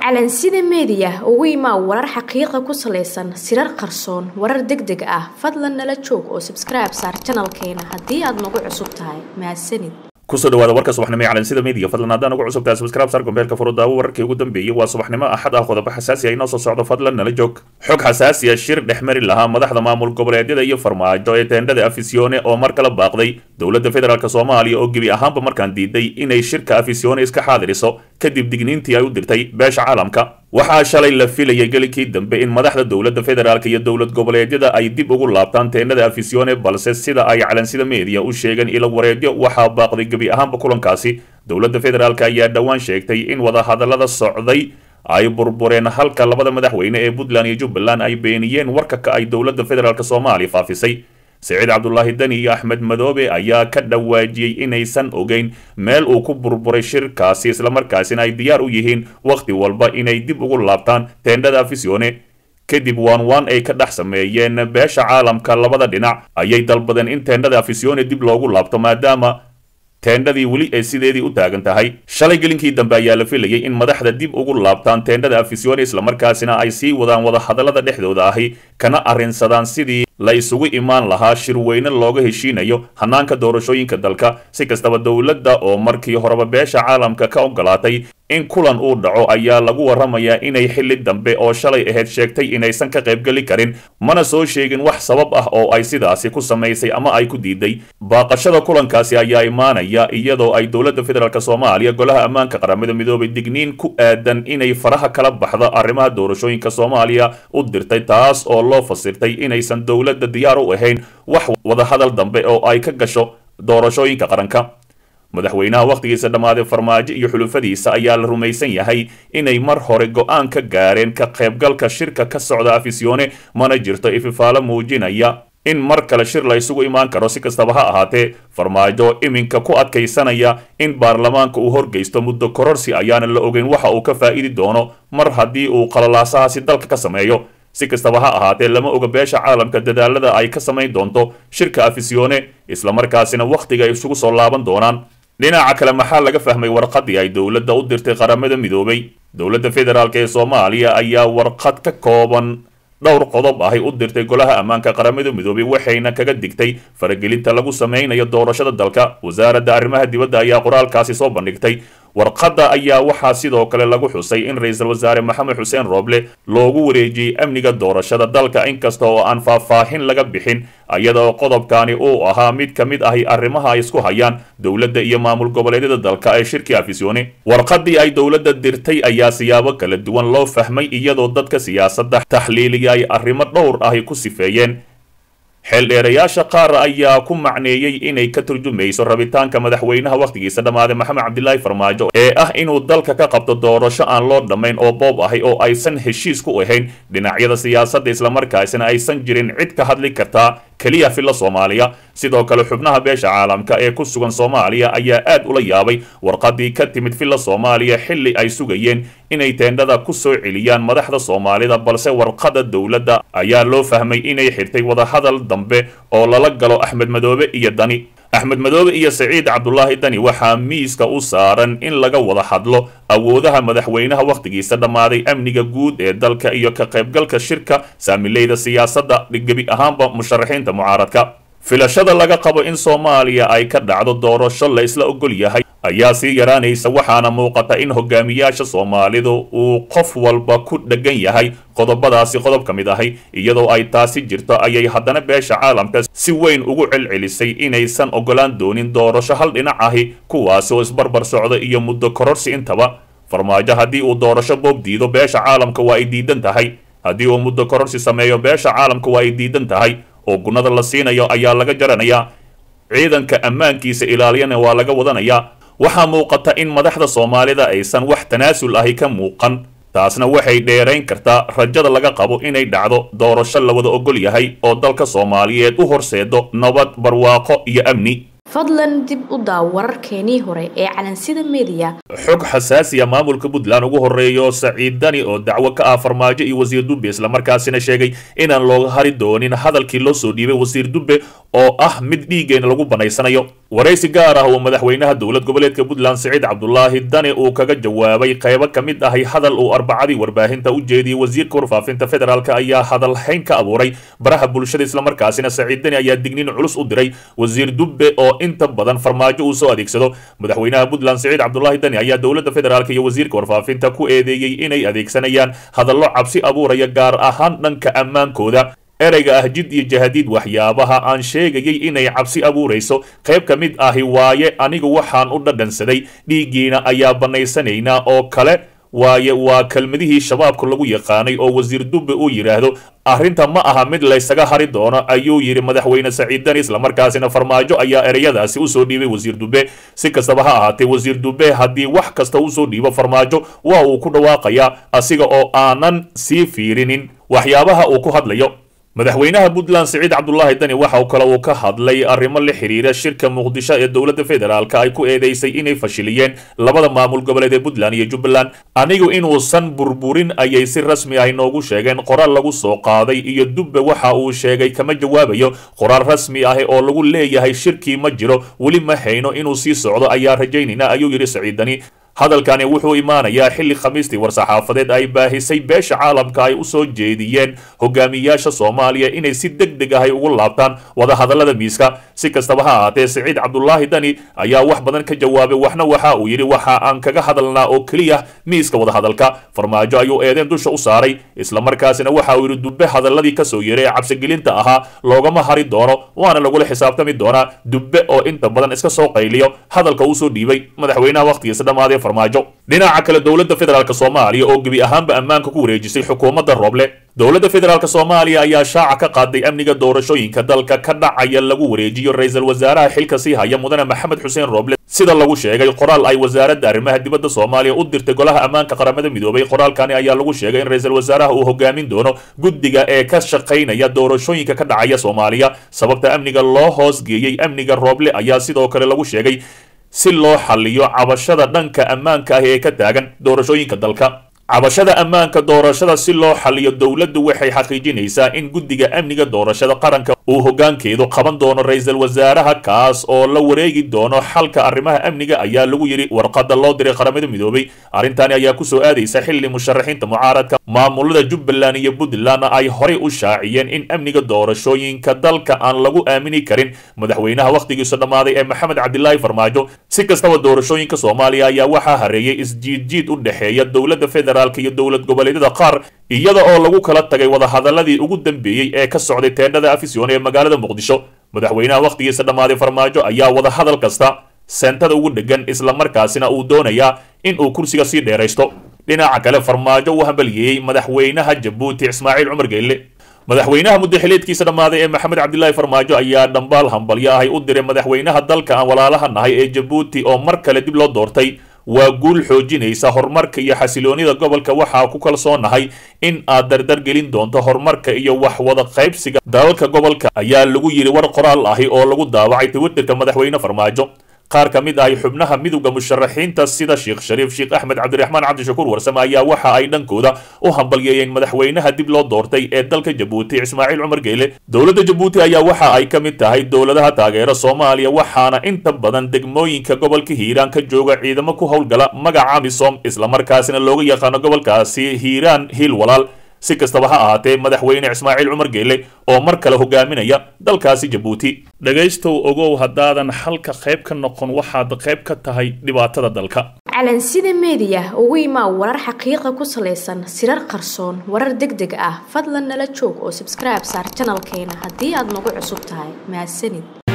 calansida meediya ugu imaa warar xaqiiqa ku salaysan sirar qarsoon warar deg deg ah fadlan nala joog oo sabskribe saar janalkeena haddii aad nagu cusub tahay mahadsanid kusoo dhawaada warka subaxnimo ee calansida media fadlan haddaan ugu cusubtahay subscribe sar gombeelka furo daawo wararkii ugu dambeeyey waa subaxnimo axad ah qodobo xasaasi ah inoo soo socdo fadlan nala joog xog xasaasi ah shir dhex mari lahaa madaxda maamul goboleedyada iyo farmaajo ee teendhada afisione oo mar kala baaqday dowladda federaalk soomaaliya oo gebi ahaanba markaan diiday inay shirka afisione iska xaadiriso kadib digniintii ay u dirtay beesha caalamka waxaa shalay la filayay gelinkii dambe in madaxda dowladda federaalk iyo dowlad goboleedyada ay dib ugu laabtaan teennada afisione balse sida ay calansida meediya u sheegeen ilo wareedyo waxaa baaqday gebi ahaanba kulankaasi dowladda federaalk ayaa dhowaan sheegtay in wadahadallada socday ay burbureen halka labada madaxweyne ee puntland iyo jubbaland ay beeniyeen warkaka ay dowladda federaalk soomaaliya faafisay siciid cabdulaahi dani iyo axmed madoobe ayaa ka dhawaajiyey inaysan ogeyn meel uu ku burburay shirkaasi islamarkaasina ay diyaar u yihiin wakhti walba inay dib ugu laabtaan teendhada afisione kadib waan waan ay ka dhex sameeyeen beesha caalamka labada dhinac ayay dalbadeen in teendhada afisione dib loogu laabto maadaama teendhadii weli ay sideedii u taagan tahay shalay gelinkii dambe ayaa la filayay in madaxda dib ugu laabtaan teendhada afisione islamarkaasina ay sii wadaan wadahadallada dhexdooda ahi kana arrinsadaan sidii la isugu imaan lahaa shirweyne looga heshiinayo hanaanka doorashooyinka dalka si kastaba dowladda oo markii horeba beesha caalamka ka ogolaatay in kulan uu dhaco ayaa lagu warramayaa inay xilli dambe oo shalay ahayd sheegtay inaysan ka qaybgeli karin mana soo sheegin wax sabab ah oo ay sidaasi ku samaysay ama ay ku diiday baaqashada kulankaasi ayaa imaanaya iyadoo ay dowladda federaalk soomaaliya golaha ammaanka qaramada midoobay digniin ku aadan inay faraha kala baxda arrimaha doorashooyinka soomaaliya u dirtay taas oo loo fasirtay inaysan dowladda diyaar u ahayn wax wadahadal dambe oo ay ka gasho doorashooyinka qaranka madaxweynaha wakhtigiisa dhammaaday farmaajo iyo xulufadiisa ayaa la rumaysan yahay inay mar hore go-aan ka gaareen ka qaybgalka shirka ka socda afisione mana jirto ififaalo muujinaya in mar kale shir la isugu imaan karo si kastaba ha ahaatee farmaajo iminka ku adkaysanaya in baarlamaanka uu horgeysto muddo kororsi ayaana la ogeyn waxa uu ka faa'idi doono mar haddii uu qalalaasahaasi dalka ka sameeyo si kastaba ha ahaatee lama oga beesha caalamka dadaalada ay ka samayn doonto shirka afisione islamarkaasina wakhtiga ay isugu soo laaban doonaan dhinaca kale maxaa laga fahmay warqadii ay dowladda u dirtay qaramada midoobay dowladda federaalk ee soomaaliya ayaa warqad ka kooban dhowr qodob ahay u dirtay golaha ammaanka qaramada midoobay waxayna kaga digtay faragelinta lagu sameynayo doorashada dalka wasaaradda arrimaha dibadda ayaa qoraalkaasi soo bandhigtay warqadda ayaa waxaa sidoo kale lagu xusay in ra-iisul wasaare maxamed xuseen rooble loogu wareejiyey amniga doorashada dalka inkasta oo aan faahfaahin laga bixin iyadaoo qodobkani uu ahaa mid ka mid ahi arrimaha ay isku hayaan dowladda iyo maamul goboleedyada dalka ee shirkii afisione warqadii ay dowladda dirtay ayaa siyaabo kala duwan loo fahmay iyadoo dadka siyaasadda taxliiliya ay arrimo dhowr ahi ku sifeeyeen xeeldheerayaasha qaar ayaa ku macneeyey inay ka turjumayso rabitaanka madaxweynaha wakhtigiisa dhammaaday maxamed cabdilaahi farmaajo ee ah inuu dalka ka qabto doorasho aan loo dhammayn oo boob ahay oo aysan heshiis ku ahayn dhinacyada siyaasadda islamarkaasina aysan jirin cid ka hadli kartaa keliya filla soomaaliya sidoo kale xubnaha beesha caalamka ee ku sugan soomaaliya ayaa aad ula yaabay warqadii ka timid filla soomaaliya xilli ay sugayeen inay teendhada ku soo celiyaan madaxda soomaalida balse warqada dowladda ayaa loo fahmay inay xirtay wadahadal dambe oo lala galo axmed madoobe iyo dani axmed madoobe iyo saciid cabdulaahi dani waxaa miiska u saaran in laga wada hadlo awoodaha madaxweynaha wakhtigiisa dhammaaday amniga guud ee dalka iyo ka qaybgalka shirka saamileyda siyaasadda gebi ahaanba musharaxiinta mucaaradka filashada laga qabo in soomaaliya ay ka dhacdo doorasho la isla ogol yahay ayaa sii yaraanaysa waxaana muuqata in hogaamiyaasha soomaalidu uu qof walba ku dheggan yahay qodobadaasi qodob ka mid ahay iyadoo ay taasi jirto ayay haddana beesha caalamka si weyn ugu celcelisay inaysan ogolaan doonin doorasho hal dhinac ahi kuwaasi oo isbarbar socda iyo muddo kororsi intaba farmaajo haddii uu doorasho boob diido beesha caalamka waa ay diidan tahay haddii uu muddo kororsi sameeyo beesha caalamka waa ay diidan tahay oo gunnada la siinayo ayaa laga jaranayaa ciidanka ammaankiisa ilaaliyana waa laga wadanayaa waxaa muuqata in madaxda soomaalida aysan wax tanaasul ahi ka muuqan taasna waxay dheerayn kartaa rajada laga qabo inay dhacdo doorasho la wada ogol yahay oo dalka soomaaliyeed u horseedo nabad barwaaqo iyo amni fadlan dib u daaw wararkeenii hore ee calansida meediya xog xasaasiya maamulka puntland ugu horeeyo saciid dani oo dacwo ka ah farmaajo iyo wasiir dube islamarkaasina sheegay inaan looga hari doonin hadalkii loo soo dhiibay wasiir dube oo ah mid dhiiggeena lagu banaysanayo waraysi gaar ah oo madaxweynaha dowlad goboleedka puntland siciid cabdulaahi dani uu kaga jawaabay qaybo ka mid ahay hadal uu arbacadii warbaahinta u jeediyey wasiirka warfaafinta federaalk ayaa hadalhayn ka abuuray baraha bulshada islamarkaasina saciid dani ayaa digniin culus u diray wasiir dubbe oo inta badan farmaajo uu soo adeegsado madaxweynaha puntland siciid cabdulaahi dani ayaa dowladda federaalk iyo wasiirka warfaafinta ku eedeeyey inay adeegsanayaan hadallo cabsi abuuraya gaar ahaan dhanka ammaankooda ereyga ah jid iyo jahadiid waxyaabaha aan sheegayay inay cabsi abuurayso qayb ka mid ahi waaye anigu waxaan u dhadhansaday dhiiggiina ayaa bannaysanaynaa oo kale waaye waa kelmadihii shabaabka lagu yaqaanay oo wasiir dubbe uu yidhaahdo arrinta ma aha mid laysaga hari doono ayuu yidhi madaxweyne saciid dani islamarkaasina farmaajo ayaa ereyadaasi usoo dhiibay wasiir dubbe si kastaba ha ahaatee wasiir dubbe haddii wax kasta usoo dhiibo farmaajo waa uu ku dhawaaqayaa asiga oo aanan sii fiirinin waxyaabaha uu ku hadlayo madaxweynaha puntland siciid cabdulaahi dani waxa uu kale uu ka hadlay arrimo la xiriira shirka muqdisho ee dowladda federaalk ay ku eedeysay inay fashiliyeen labada maamul goboleed ee puntland iyo jubbaland anigu inuusan burburin ayay si rasmi ah inoogu sheegeen qoraal lagu soo qaaday iyo dubbe waxa uu sheegay kama jawaabayo qoraal rasmi ah oo lagu leeyahay shirkii ma jiro weli ma hayno inuu sii socdo ayaa rajaynayna ayuu yidhi saciid dani hadalkani wuxuu imaanayaa xilli khamiistii war-saxaafadeed ay baahisay beesha caalamka ay u soo jeediyeen hogaamiyaasha soomaaliya inay si deg deg ahay ugu laabtaan wadahadallada miiska si kastaba ha ahaatee siciid cabdulaahi dani ayaa wax badan ka jawaabay waxna waxa uu yidhi waxa aan kaga hadalnaa oo keliya miiska wadahadalka farmaajo ayuu eedeen dusha u saaray islamarkaasina waxa uu yidhi dubbe hadalladii kasoo yeray ee cabsigelinta ahaa loogama hari doono waana lagula xisaabtami doonaa dubbe oo inta badan iska soo qayliyo hadalka uu soo dhiibay madaxweynaha wakhtigiisa dhammaadee dhinaca kale dowladda federaalk soomaaliya oo gebi ahaanba ammaanka ku wareejisay xukuumadda rooble dowladda federaalk soomaaliya ayaa shaaca ka qaaday amniga doorashooyinka dalka ka dhacaya lagu wareejiyo ra-iisul wasaaraha xilka sii haya mudane maxamed xuseen rooble sida lagu sheegay qoraal ay wasaaradda arrimaha dibadda soomaaliya u dirtay golaha ammaanka qaramada midoobay qoraalkani ayaa lagu sheegay in ra-iisul wasaaraha uu hogaamin doono guddiga ee ka shaqaynaya doorashooyinka ka dhacaya soomaaliya sababta amniga loo hoosgeeyey amniga rooble ayaa sidoo kale lagu sheegay si loo xalliyo cabashada dhanka ammaanka ah ee ka taagan doorashooyinka dalka cabashada ammaanka doorashada si loo xalliyo dowladdu waxay xaqiijinaysaa in guddiga amniga doorashada qaranka uu hoggaankeedu qaban doono ra-iisul wasaaraha kaas oo la wareegi doono xalka arrimaha amniga ayaa lagu yidhi warqadda loo diray qaramada midoobay arrintani ayaa kusoo aadaysa xilli musharaxiinta mucaaradka maamulada jubbaland iyo puntland ay horay u shaaciyeen in amniga doorashooyinka dalka aan lagu aamini karin madaxweynaha wakhtigiisu dhammaaday ee maxamed cabdilaahi farmaajo si kastaba doorashooyinka soomaaliya ayaa waxaa hareeyay isjiidjiid u dhexeeya dowladda federaalk iyo dowlad goboleedyada qaar iyada oo lagu kala tagay wadahadaladii ugu dambeeyey ee ka socday teendhada afisyon ee magaalada muqdisho madaxweynaha wakhtigiisa dhammaaday farmaajo ayaa wadahadal kasta seentada ugu dhegan islamarkaasina uu doonayaa in uu kursiga sii dheeraysto dhinaca kale farmaajo uu hambaliyeeyey madaxweynaha jabuuti ismaaciil cumar geelle madaxweynaha muddaxileedkiisa dhammaaday ee maxamed cabdilaahi farmaajo ayaa dhambaal hambalyo ahay u diray madaxweynaha dalka aan walaalaha nahay ee jabuuti oo mar kale dib loo doortay waa guul xoojinaysa horumarka iyo xasiloonida gobolka waxaa ku kalsoonahay in aad dardar gelin doonto horumarka iyo wax wada qaybsiga dalalka gobolka ayaa lagu yidhi war qoraal ahi oo lagu daawacay twitterka madaxweyne farmaajo qaar ka mid ahi xubnaha midowda musharaxiinta sida sheekh shariif sheekh axmed cabdiraxmaan cabdishakuur warsame ayaa waxa ay dhankooda u hambalyeeyeen madaxweynaha dib loo doortay ee dalka jabuuti ismaaciil cumar geele dowladda jabuuti ayaa waxa ay ka mid tahay dowladaha taageera soomaaliya waxaana inta badan degmooyinka gobolka hiiraan ka jooga ciidamo ku howlgala magaca misom islamarkaasina looga yaqaano gobolkaasi hiiraan hiil walaal si kastaba ha ahaatee madaxweyne ismaaciil cumar geele oo mar kale hogaaminaya dalkaasi jabuuti dhegaystow ogow haddaadan xalka qayb ka noqon waxaad qayb ka tahay dhibaatada dalka calansida meediya ugu imaa warar xaqiiqa ku salaysan sirar qarsoon warar deg deg ah fadlan nala joog oo sabskribe saar janalkeena haddii aad nagu cusub tahay mahadsanid